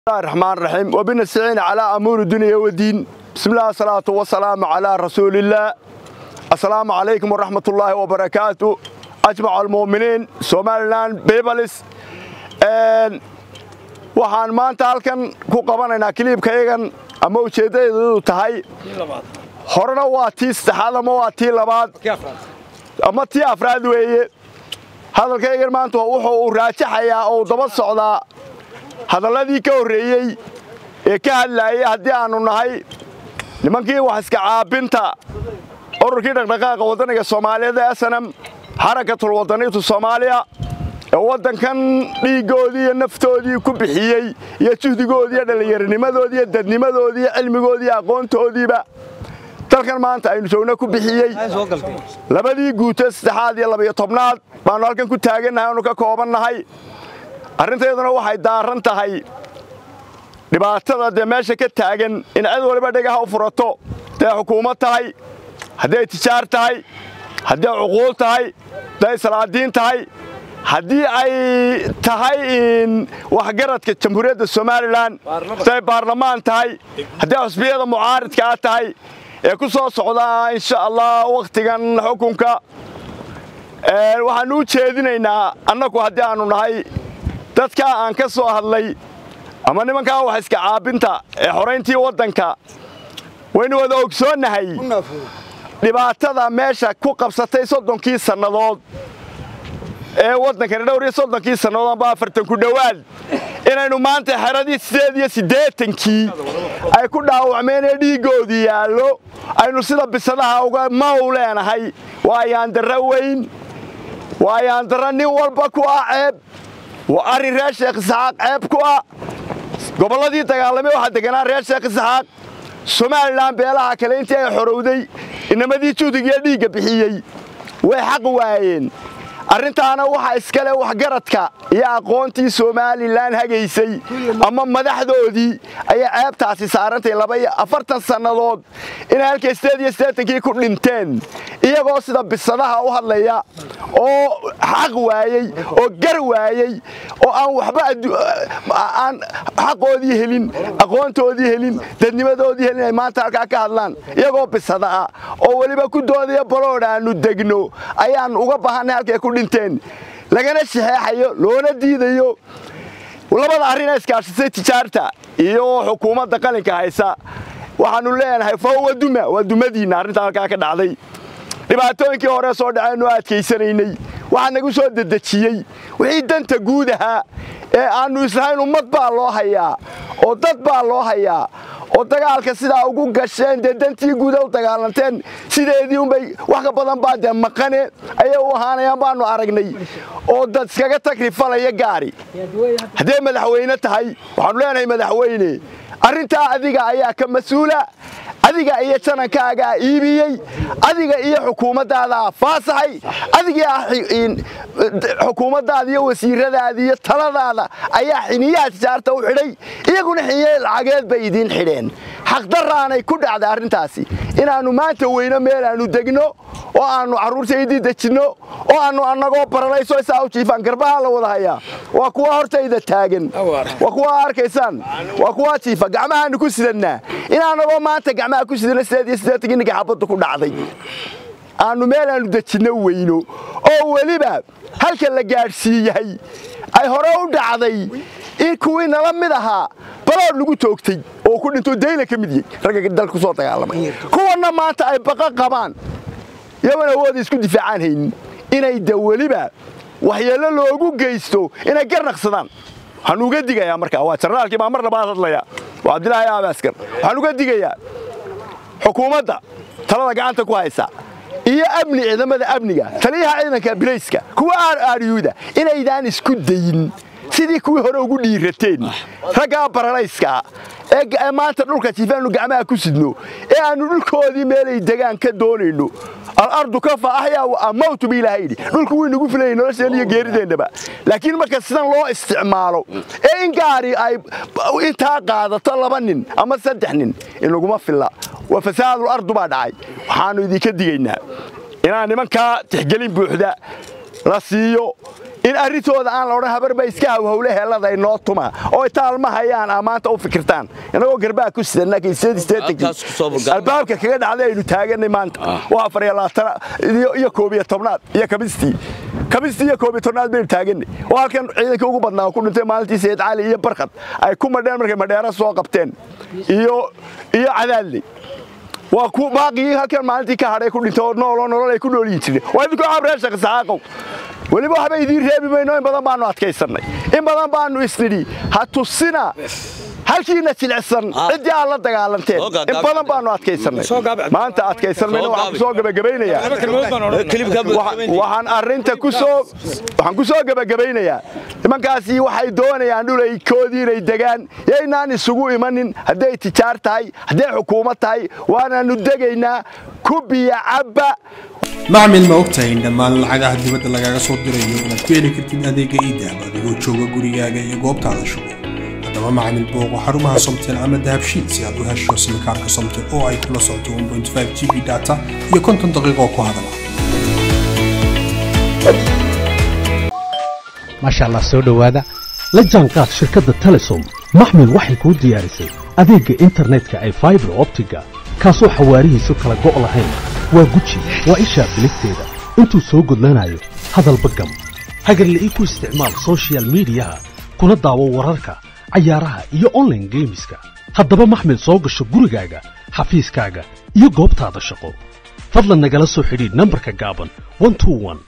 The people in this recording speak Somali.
الرحمن الرحيم وبنستعين على أمور الدنيا والدين بسم الله الصلاة والسلام على رسول الله السلام عليكم ورحمة الله وبركاته أجمع المؤمنين سوماليلاند بيبلس waxaan maanta halkan ku qabanaynaa kiliibkayagan ama ujeeddadeedu tahay horena waa tii saddexaad ama waa tii labaad ama tii afraad weeye hadalkaygan maanta wuxuu uu raajaxayaa oo daba socdaa hadalladii ka horreeyey ee ka hadlaayay haddii aannu nahay nimankii wax iska caabinta ururkii dhaqdhaqaaqa waddaniga soomaaliyeed ee snm xarakatul waddaniitu soomaaliya ee waddankan dhiiggoodii iyo naftoodii ku bixiyey iyo juhdigoodii iyo dhallinyaranimadoodii iyo dadnimadoodii iyo cilmigoodii iyo aqoontoodiiba dalkan maanta aynu joogna ku bixiyey labadii guuto saddexaad iyo labayo tobnaad baannu halkan ku taagannahay aanu ka koobannahay arrintayduna waxay daaran tahay dhibaatada dee meesha ka taagan in cid waliba dhegaha u furato hadday xukuumad tahay hadday tijaar tahay hadday cuquul tahay hadday salaadiin tahay haddii ay tahay waxgaradka jamhuuriyadda somalilan hadday baarlamaan tahay hadday xusbiyada mucaaridkaa tahay ee ku soo socdaa insha allah wakhtigan xukunka waxaannu u jeedinaynaa annagu haddii aannu nahay dadkaa aan ka soo hadlay ama nimankaa wax iska caabinta ee xorayntii waddanka waynu wada ogsoonnahay dhibaatada meesha ku qabsatay soddonkii sannadood ee waddankani dhowr iyo soddonkii sannadood amba afartan ku dhowaad inaynu maanta xeradii sideed iyo siddeetankii ay ku dhaawacmeen ee dhiiggoodii yaallo aynu sida bisadaha uga maw leenahay waa yaandarra weyn waa yaandarra nin walba ku ah ceeb waa arrin reer sheekh isxaaq ceeb ku ah gobolladii dagaalamay waxaa deganaa reer sheekh isxaaq somalilan beelaha kale intii ay xorowday inamadii juhdigiiyo dhiigga bixiyey way xaq waayeen arrintaana waxaa iskale waxgaradka iyo aqoontii somalilan hagaysay ama madaxdoodii ayaa ceebtaasi saarantay labaiyo afartan sannadood inay halkay sideed iyo siddeetankii ku dhinteen iyagoo sida bisadaha u hadlaya oo xaq waayey oo gar waayey oo aan waxba aan xaqoodii helin aqoontoodii helin dadnimadoodii helin ay maanta halkaa ka hadlaan iyagoo bisada ah oo weliba ku doodaya baloodh aannu degno ayaan uga baahannay halkay ku dhinteen lagana shaxeexayo loona diidayo labada arrina iskaashisay tijaarta iyo xukuumadda qalinka haysa waxaannu leenahay fahuwa duma waa dumadiinna arrintaa halkaa ka dhacday dhibaatooyinkii hore soo dhaceennu adkaysanaynay waxaa nagu soo dedejiyey wixii danta guud ahaa ee aannu islahayn ummad baa loo hayaa oo dad baa loo hayaa oo dagaalka sidaa ugu gasheen dee dantii guuda u dagaalanteen sideedii unbay wax ka badan baa dee maqane ayay u ahaanayaan baannu aragnay oo dad iskaga tagrifalaya gaari hadday madaxweyne tahay waxaannu leenahay madaxweyne arrintaa adiga ayaa ka mas-uula adiga iyo janankaagaa iibiyey adiga iyo xukuumaddaadaa faasaxay adiga xukuumaddaada iyo wasiiradaada iyo taladaada ayaa xiniyaha tijaarta u xidhay iyaguna xiniye lacageed bay idiin xidheen xaqdaraanay ku dhacday arrintaasi inaannu maanta weyno meel aannu degno oo aannu carruurtaydii dejinno oo aannu annagoo baranayso isaa u jiifaan garbaha la wada hayaa waa kuwa hortayda taagan waa kuwa arkaysaan waa kuwa jiifa gacmahaannu ku sidannaa in annagoo maanta gacmaha ku sidana sideed iyo siddeetankii ninka xabaddu ku dhacday aannu meel aannu dejinno weyno oo weliba halka la gaadhsiiyahay ay hore u dhacday in kuwii nala mid ahaa balood lagu toogtay oo ku dhinto dayla ka mid yahy ragga dalka ku soo dagaalamay kuwanna maanta ay baqa qabaan iyagoon awooda isku difaacaan haynin inay de weliba waxyeello loogu geysto inay garnaqsadaan waxaan uga digayaa markaa waa jarnaalkii baa mar labaad hadlaya waa cabdilaahi aabaskar waxaan uga digayaa xukuumadda talada gacanta ku haysa iyo amni ciidamada amniga taliyaha ciidanka bilayska kuwa aariyuuda inaydaan isku dayin sidii kuwii hore ugu dhiirateen raggaa baranayska ee maanta dhulka jiifaannu gacmaha ku sidno ee aannu dhulkoodii meelay degaan ka doonayno alardu kafa axyaa wa amawtu bi ilaahay yidhi dhulku wuu inagu filayay nolosheen iyo geerideennaba laakiin marka sidan loo isticmaalo ee in gaari ay intaa qaadato laba nin ama saddex nin inaguma filla waa fasaadul ardu baa dhacay waxaannu idinka digaynaa inaan nimankaa tixgelin buuxda la siiyo in arrintooda aan la odhan habarba iska hawhawle heellada inoo tuma oo taalma hayaan aa maanta u fikirtaan inagoo garbaha ku sidanalbaabka kaga dhacday aynu taaganay maanta waa afar iyo labaatana iyo koob iyo tobnaad iyo kabistii kabistii iyo koob iyo tobnaad baynu taaganay oo halkan ciidankii ugu badnaa ku dhintay maalintii sayid cali iyo barkad ay ku madheen markay madheera soo qabteen iyo iyo cadaadley waa ku baaqigii halkan maalintii ka hadhay ku dhintay oo nooloo nolol ay ku noolyihin jireen waa idinkoo cabree shaqisaqaaqow weliba waxba idiin reebi mayno in badan baannu adkaysannay in badan baannu isnidhi ha tusina halkiina jilicsan ciddii aad la dagaalanteen in badan baannu adkaysannay maanta adkaysan mayno waxaan kusoo gebagabaynayaa waxaan arrinta kusoo waxaan ku soo gebagabaynayaa nimankaasi waxay doonayaan dhulaykoodii inay degaan yaynaan isugu imanin hadday tijaar tahay hadday xukuumad tahay waanaannu degaynaa kubiya cabba macmil ma ogtahay in dhammaan lacagaha dibadda lagaaga soo dirayo inaad ku heli kartid adeega iidahab adigoo jooga gurigaaga iyo goobtaada shugo haddaba macmil booqo xarumaha somtel ama dahabshiid si aad u hesho simikaarka somtel oo ay kula socoto g b data iyo konton daqiiqo ku hadala maasha allah soo dhowaada la jaanqaad shirkadda telesom maxmil waxay kuu diyaarisay adeegga internetka ay faibar optiga kaasoo xawaarihiisu kala go' lahayn waa guji waa ishaa biligteeda intuu soo gudlanayo hadalba gam hagarla'ii ku isticmaal sochial midiyaha kuna daawo wararka cayaaraha iyo onlaine geemiska haddaba maxmil soo gasho gurigaaga xafiiskaaga iyo goobtaada shaqo fadlan nagala soo xidhiidh nambarka gaaban